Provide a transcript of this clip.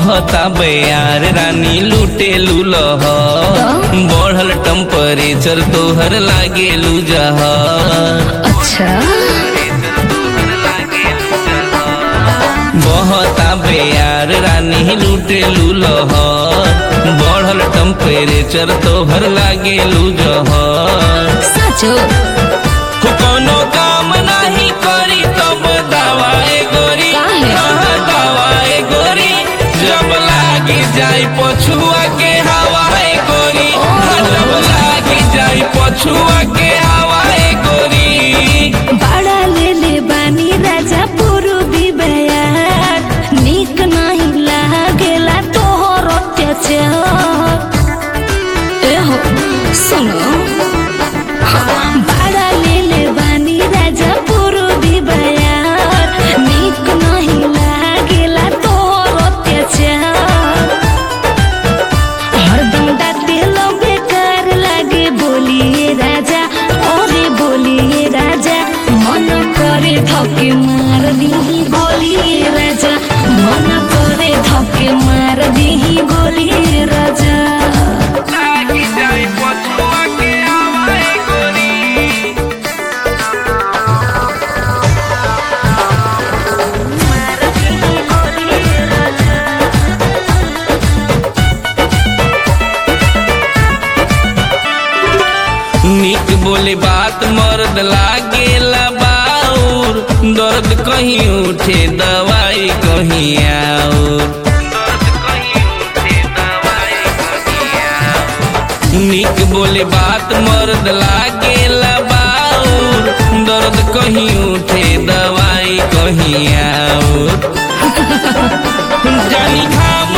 बहता बयार रानी लूटे लूलह बढ़ल टेम्परेचर तोहर लागे जहर अच्छा बहता बेयार रानी लूटे लूलह बढ़ल टेम्परेचर तोहर लागे जहर सचो हो कोनो काम नाही करी तब दवाए गोरी काहे? हाँ, दवाए गोरी जब लागी जाई पछुआ के हवाए गोरी हाँ, जब लागी जाई पछुआ के हवाए गोरी बड़ा ले ले बानी राजा पूर्वी बयार नीक नहीं लागेला तोहर अत्याचार ए हो सुनो बड़ा ले ले बानी राजा पूर्वी बयार नीक नहीं लागेला तोहर अत्याचार हरदम डांटे लो बेकार लागे बोलिए राजा ओरे बोलिए राजा मन करे धके मार दीही बोलिए राजा मन करे धके मार दीही बोलिए राजा लागी जाई पछुआ के हवाए गोरी निक बोले बात मर्द लागेला बाउर दर्द कहीं उठे दवाई कहीं आउर निक बोले बात मर्द लागेला बाउर दर्द कहीं उठे दवाई कहीं आउर जानी घाम